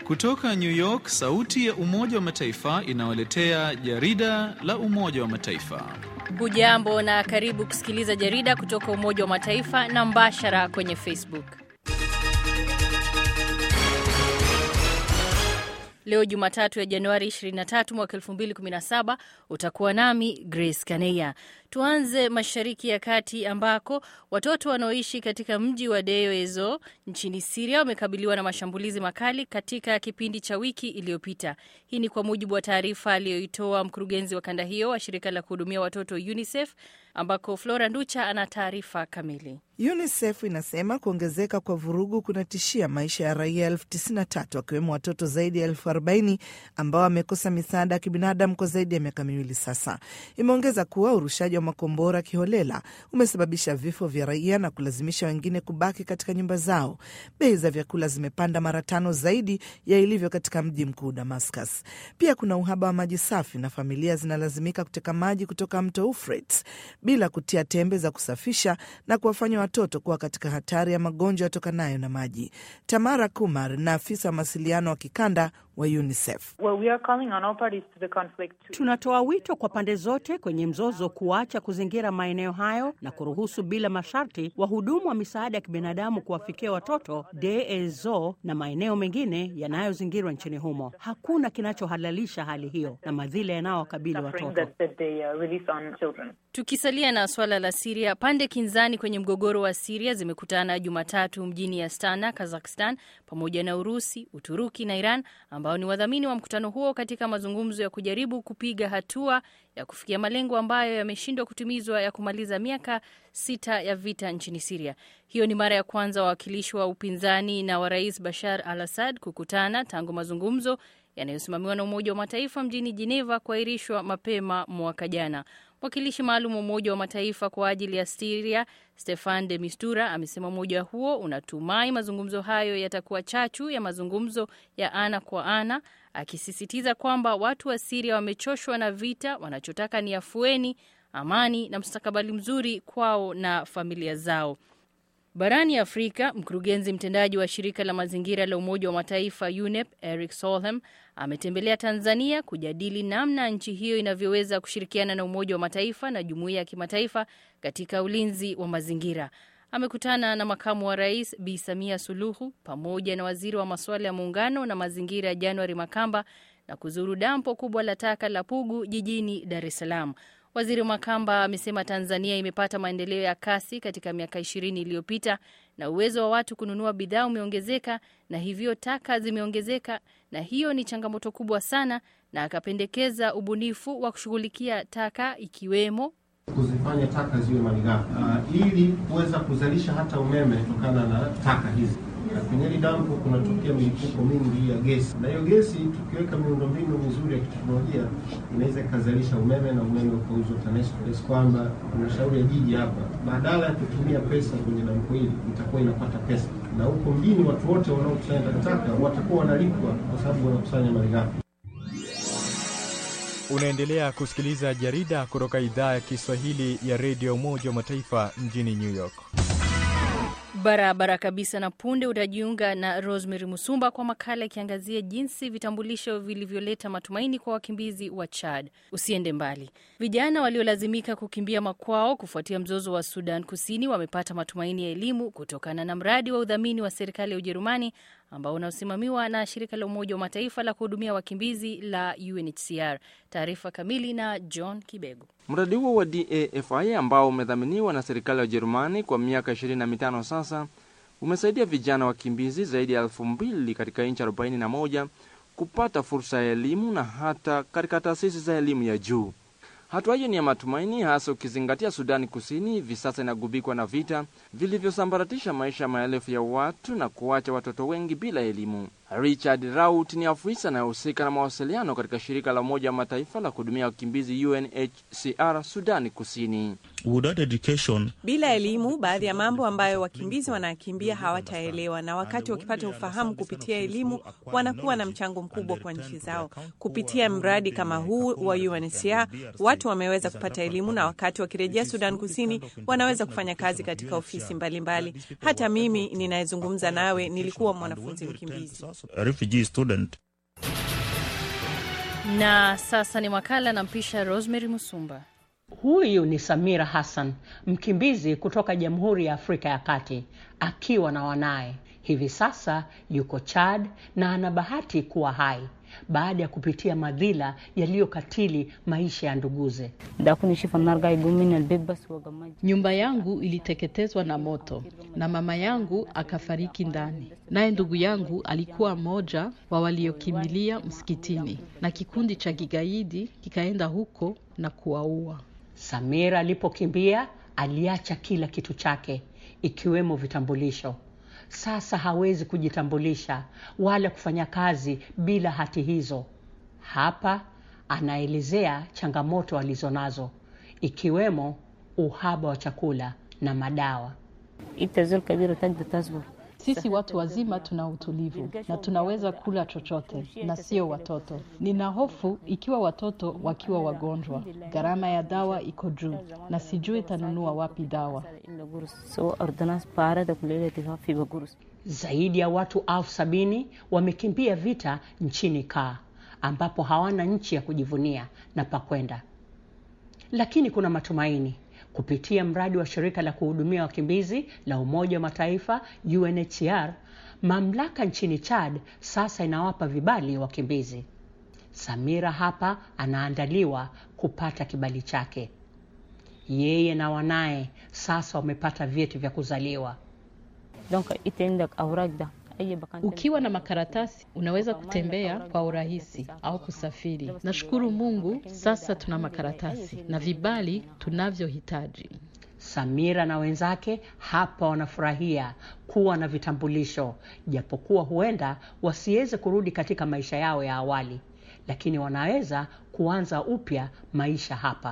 Kutoka New York, sauti ya Umoja wa Mataifa inawaletea jarida la Umoja wa Mataifa. Hujambo na karibu kusikiliza jarida kutoka Umoja wa Mataifa na mbashara kwenye Facebook. Leo Jumatatu ya Januari 23 mwaka 2017 utakuwa nami Grace Kaneya. Tuanze Mashariki ya Kati ambako watoto wanaoishi katika mji wa Deir ez-Zor nchini Siria wamekabiliwa na mashambulizi makali katika kipindi cha wiki iliyopita. Hii ni kwa mujibu wa taarifa aliyoitoa mkurugenzi wa kanda hiyo wa shirika la kuhudumia watoto UNICEF, ambako Flora Nducha ana taarifa kamili. UNICEF inasema kuongezeka kwa vurugu kunatishia maisha ya raia elfu tisini na tatu wakiwemo watoto zaidi ya elfu arobaini ambao wamekosa misaada ya kibinadamu kwa zaidi ya miaka miwili sasa. Imeongeza kuwa urushaji wa makombora kiholela umesababisha vifo vya raia na kulazimisha wengine kubaki katika nyumba zao. Bei za vyakula zimepanda mara tano zaidi ya ilivyo katika mji mkuu Damascus. Pia kuna uhaba wa maji safi na familia zinalazimika kuteka maji kutoka mto Euphrates bila kutia tembe za kusafisha na kuwafanya watoto kuwa katika hatari ya magonjwa yatokanayo na maji. Tamara Kumar na afisa wa mawasiliano wa kikanda wa UNICEF. Well, we are calling on all parties to the conflict to... Tunatoa wito kwa pande zote kwenye mzozo kuacha kuzingira maeneo hayo na kuruhusu bila masharti wahudumu wa misaada ya kibinadamu kuwafikia watoto Deir ez-Zor na maeneo mengine yanayozingirwa nchini humo. Hakuna kinachohalalisha hali hiyo na madhila yanayowakabili watoto. that, that they uh, release on children. Tukisalia na swala la Siria, pande kinzani kwenye mgogoro wa Siria zimekutana Jumatatu mjini Astana, Kazakhstan, pamoja na Urusi, Uturuki na Iran ambao ni wadhamini wa mkutano huo katika mazungumzo ya kujaribu kupiga hatua ya kufikia malengo ambayo yameshindwa kutimizwa ya kumaliza miaka sita ya vita nchini Siria. Hiyo ni mara ya kwanza wawakilishi wa upinzani na wa Rais Bashar al-Assad kukutana tangu mazungumzo yanayosimamiwa na Umoja wa Mataifa mjini Geneva kuahirishwa mapema mwaka jana. Mwakilishi maalum wa Umoja wa Mataifa kwa ajili ya Siria Stefan de Mistura amesema umoja huo unatumai mazungumzo hayo yatakuwa chachu ya mazungumzo ya ana kwa ana, akisisitiza kwamba watu wa Siria wamechoshwa na vita, wanachotaka ni afueni, amani na mustakabali mzuri kwao na familia zao. Barani Afrika, mkurugenzi mtendaji wa shirika la mazingira la Umoja wa Mataifa UNEP Eric Solheim ametembelea Tanzania kujadili namna nchi hiyo inavyoweza kushirikiana na Umoja wa Mataifa na jumuiya ya kimataifa katika ulinzi wa mazingira. Amekutana na makamu wa rais Bi Samia Suluhu pamoja na waziri wa masuala ya muungano na mazingira January Makamba na kuzuru dampo kubwa la taka la Pugu jijini Dar es Salaam. Waziri Makamba amesema Tanzania imepata maendeleo ya kasi katika miaka ishirini iliyopita na uwezo wa watu kununua bidhaa umeongezeka na hivyo taka zimeongezeka, na hiyo ni changamoto kubwa sana, na akapendekeza ubunifu wa kushughulikia taka ikiwemo kuzifanya taka ziwe malighafi uh, ili kuweza kuzalisha hata umeme kutokana na taka hizi. Na kwenye hili dampo kunatokea milipuko mingi ya gesi, na hiyo gesi tukiweka miundombinu mizuri ya kiteknolojia inaweza ikazalisha umeme na umeme ukauzwa TANESCO, kiasi kwamba halmashauri ya jiji hapa badala ya kutumia pesa kwenye dampo hili itakuwa inapata pesa, na huko mjini watu wote wanaokusanya takataka watakuwa wanalipwa kwa sababu wanakusanya malighafi. Unaendelea kusikiliza jarida kutoka idhaa ya Kiswahili ya redio Umoja wa Mataifa mjini New York. Barabara kabisa. Na punde utajiunga na Rosemary Musumba kwa makala ikiangazia jinsi vitambulisho vilivyoleta matumaini kwa wakimbizi wa Chad. Usiende mbali. Vijana waliolazimika kukimbia makwao kufuatia mzozo wa Sudan Kusini wamepata matumaini ya elimu kutokana na mradi wa udhamini wa serikali ya Ujerumani ambao unaosimamiwa na shirika la Umoja wa Mataifa la kuhudumia wakimbizi la UNHCR. Taarifa kamili na John Kibego. Mradi huo wa DAFI ambao umedhaminiwa na serikali ya Ujerumani kwa miaka 25 sasa umesaidia vijana wakimbizi zaidi ya elfu mbili katika nchi 41 kupata fursa ya elimu na hata katika taasisi za elimu ya juu. Hatua hiyo ni ya matumaini, hasa ukizingatia Sudani Kusini hivi sasa inagubikwa na vita vilivyosambaratisha maisha ya maelfu ya watu na kuacha watoto wengi bila elimu. Richard Raut ni afisa anayehusika na mawasiliano katika shirika la Umoja wa Mataifa la kuhudumia wakimbizi UNHCR Sudani Kusini. Without education, Bila elimu, baadhi ya mambo ambayo wakimbizi wanakimbia hawataelewa, na wakati wakipata ufahamu kupitia elimu, wanakuwa na mchango mkubwa kwa nchi zao. Kupitia mradi kama huu wa UNHCR, watu wameweza kupata elimu, na wakati wakirejea Sudan Kusini, wanaweza kufanya kazi katika ofisi mbalimbali mbali. Hata mimi ninayezungumza nawe nilikuwa mwanafunzi mkimbizi. a refugee student. Na sasa ni makala na mpisha Rosemary Musumba. Huyu ni Samira Hassan, mkimbizi kutoka Jamhuri ya Afrika ya Kati, akiwa na wanaye. Hivi sasa yuko Chad na ana bahati kuwa hai baada ya kupitia madhila yaliyokatili maisha ya nduguze. Nyumba yangu iliteketezwa na moto na mama yangu akafariki ndani, naye ndugu yangu alikuwa mmoja wa waliokimbilia msikitini, na kikundi cha kigaidi kikaenda huko na kuwaua. Samira alipokimbia aliacha kila kitu chake ikiwemo vitambulisho. Sasa hawezi kujitambulisha wala kufanya kazi bila hati hizo. Hapa anaelezea changamoto alizonazo ikiwemo uhaba wa chakula na madawa. Sisi watu wazima tuna utulivu na tunaweza kula chochote na sio watoto. Nina hofu ikiwa watoto wakiwa wagonjwa, gharama ya dawa iko juu na sijui tanunua wapi dawa. Zaidi ya watu elfu sabini wamekimbia vita nchini Kaa ambapo hawana nchi ya kujivunia na pakwenda, lakini kuna matumaini kupitia mradi wa shirika la kuhudumia wakimbizi la Umoja wa Mataifa UNHCR, mamlaka nchini Chad sasa inawapa vibali wakimbizi. Samira hapa anaandaliwa kupata kibali chake. Yeye na wanaye sasa wamepata vyeti vya kuzaliwa. Ukiwa na makaratasi unaweza kutembea kwa urahisi au kusafiri. Nashukuru Mungu, sasa tuna makaratasi na vibali tunavyohitaji. Samira na wenzake hapa wanafurahia kuwa na vitambulisho, japokuwa huenda wasiweze kurudi katika maisha yao ya awali, lakini wanaweza kuanza upya maisha hapa.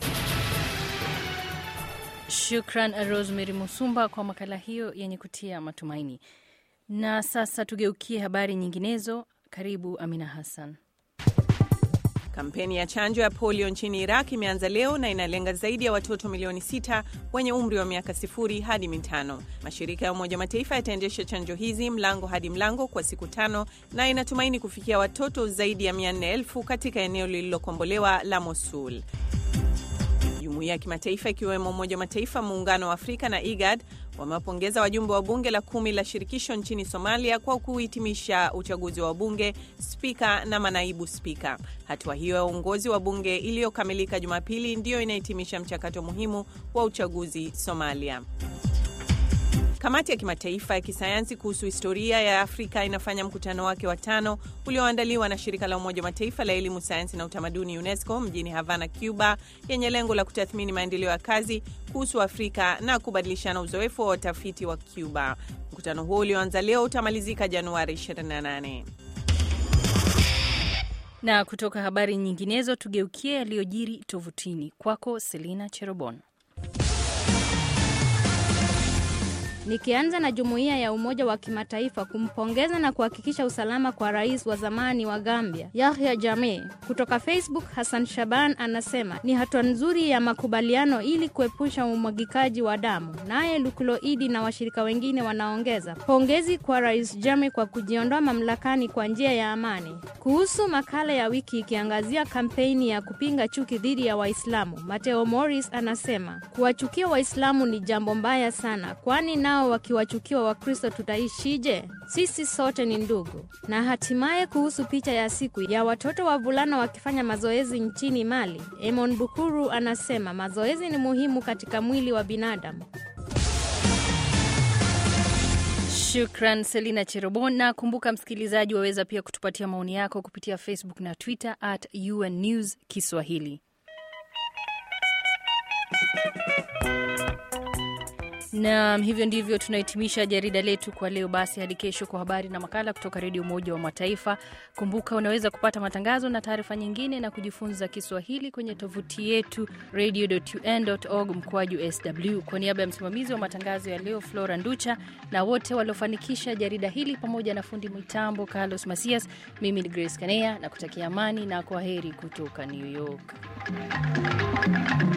Shukran Rosemary Musumba kwa makala hiyo yenye kutia matumaini. Na sasa tugeukie habari nyinginezo. Karibu Amina Hassan. Kampeni ya chanjo ya polio nchini Iraq imeanza leo na inalenga zaidi ya watoto milioni sita wenye umri wa miaka sifuri hadi mitano. Mashirika ya Umoja Mataifa yataendesha chanjo hizi mlango hadi mlango kwa siku tano na inatumaini kufikia watoto zaidi ya mia nne elfu katika eneo lililokombolewa la Mosul. Jumuiya ya kimataifa ikiwemo Umoja wa Mataifa, Muungano wa Afrika na IGAD wamewapongeza wajumbe wa bunge la kumi la shirikisho nchini Somalia kwa kuhitimisha uchaguzi wa bunge, spika na manaibu spika. Hatua hiyo ya uongozi wa bunge iliyokamilika Jumapili ndiyo inahitimisha mchakato muhimu wa uchaguzi Somalia. Kamati ya kimataifa ya kisayansi kuhusu historia ya Afrika inafanya mkutano wake wa tano ulioandaliwa na shirika la Umoja wa Mataifa la elimu, sayansi na utamaduni UNESCO mjini Havana, Cuba, yenye lengo la kutathmini maendeleo ya kazi kuhusu Afrika na kubadilishana uzoefu wa watafiti wa Cuba. Mkutano huo ulioanza leo utamalizika Januari 28. Na kutoka habari nyinginezo, tugeukie yaliyojiri tovutini. Kwako Selina Cherobon. Nikianza na jumuiya ya Umoja wa Kimataifa kumpongeza na kuhakikisha usalama kwa rais wa zamani wa Gambia Yahya Jammeh. Kutoka Facebook, Hassan Shaban anasema ni hatua nzuri ya makubaliano ili kuepusha umwagikaji wa damu. Naye Lukulo Idi na washirika wengine wanaongeza pongezi kwa rais Jammeh kwa kujiondoa mamlakani kwa njia ya amani. Kuhusu makala ya wiki ikiangazia kampeni ya kupinga chuki dhidi ya Waislamu, Mateo Morris anasema kuwachukia Waislamu ni jambo mbaya sana, kwani nao wakiwachukiwa Wakristo tutaishije? Sisi sote ni ndugu. Na hatimaye kuhusu picha ya siku ya watoto wavulana wakifanya mazoezi nchini Mali, Emon Bukuru anasema mazoezi ni muhimu katika mwili wa binadamu. Shukran Selina Cherobon, na kumbuka msikilizaji, waweza pia kutupatia maoni yako kupitia Facebook na Twitter at UN News Kiswahili. Na hivyo ndivyo tunahitimisha jarida letu kwa leo. Basi hadi kesho kwa habari na makala kutoka Redio Umoja wa Mataifa. Kumbuka unaweza kupata matangazo na taarifa nyingine na kujifunza Kiswahili kwenye tovuti yetu radio.un.org mkoaju sw. Kwa niaba ya msimamizi wa matangazo ya leo Flora Nducha na wote waliofanikisha jarida hili pamoja na fundi mitambo Carlos Masias, mimi ni Grace Kanea na kutakia amani na kwa heri kutoka New York.